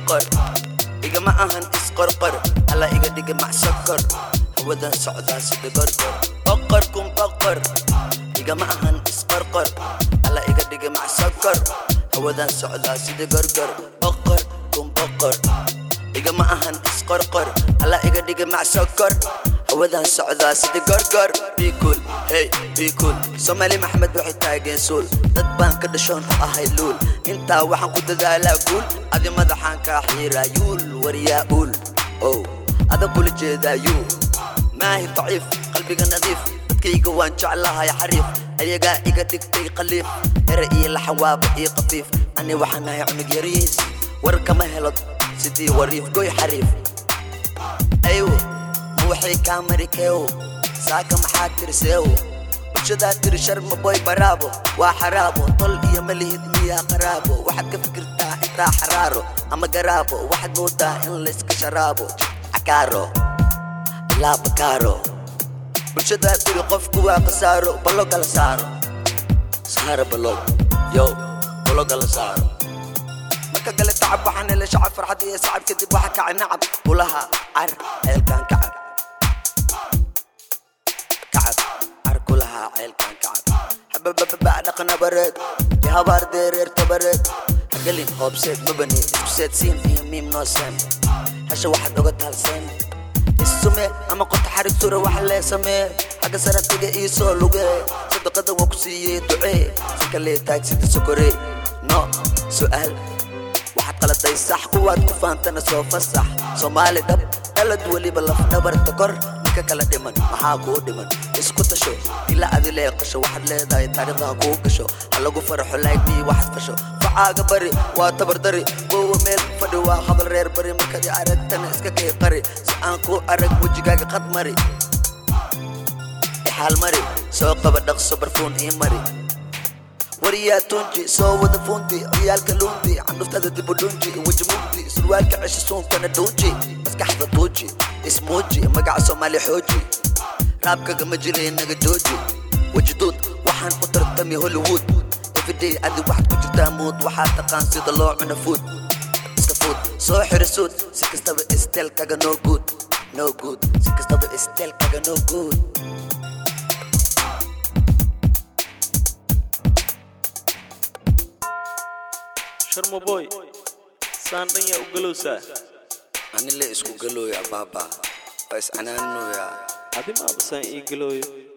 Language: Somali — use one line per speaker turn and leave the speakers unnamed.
isqorqor igama ahan isqorqor alla iga dhiga macsokor hawadan socdaa sida gorgor boqor kun boqor igama ahan isqorqor alla iga dhiga macsokor hawadan socdaa sida gorgor boqor kun boqor igama ahan isqorqor alla iga dhiga macsokor hawadan socdaa sida gorgor bikul hey bikul soomaali maxmed waxay taageen suul dad baan ka dhashoon u ahay luul intaa waxaan ku dadaalaa guul adi madaxaan kaa xiiraa yuul waryaa uul ow adag kula jeedaa yuul maahi daciif qalbiga nadiif dadkayga waan jeclahay xariif ayagaa iga dhigtay qaliif ere iyo laxawaaba iyo qafiif ani waxaan ahay cunug yariis war kama helo sidii wariif goy xariif aywo ma waxay kaa mari keewo saaka maxaa tirseewo bulshadaa tiri sharma boy baraabo waa xaraabo tol iyo malihid miyaa qaraabo waxaad ka fikirtaa intaa xaraaro ama garaabo waxaad moodaa in layska sharaabo cakaaro ilaa bakaaro bulshadaa tiri qofku waa khasaaro ballo kala saaro saaro ballo yo ballo kala saaro marka kale tacab waxaan helay shacab farxad iyo sacab kadib waxa kacay nacab ulaha car ceelkan kacab kacab car kulaha ceelkan kacab hababababa dhaqan abareed iyo habaar deereer tabareed hagelin hoobseed mabani isku seed siin iyo miim noo seen hesha waxaad oga taalseen isume ama qota xarig sura wax lee samee xagga sanadkiga ii soo lugee sadaqada waa ku siiyey ducee si kalee taagsida sokoree no su'aal waxaad qaladay sax kuwaad ku faantana soo fasax soomaali dhab dhalad weliba lafdhabarta kor ninka kala dhiman maxaa kuu dhiman isku tasho ila adi leeqasho waxaad leedahay taariikhda kuu gasho ha lagu faraxo laagbii waxaad fasho facaaga bari waa tabardari wowa meel fadhi waa hadal reer bari markadi aragtana iska kay qari si aan kuu arag wejigaaga qad mari ixaal mari soo qaba dhaqso barfuun ii mari wariyaa tunji soo wada funti ciyaalka luunti candhuftada dibu dhunji weji mugdi surwaalka cesha suunkana dhuunji maskaxda tuuji ismuuji magaca soomaali xooji raabkaga ma jiray naga jooji wejiduud waxaan u tartami hollywood everyday adi waxaad ku jirtaa muud waxaa taqaan sida loo cuno food iska food soo xira suud si kastaba isteelkaga no good no good si kastaba isteelkaga no good
sharma boy saan dhan yaa u galowsaa
anile isku galooya baaba waa iscanaaninoyaa
adi maaba saan ii galooyo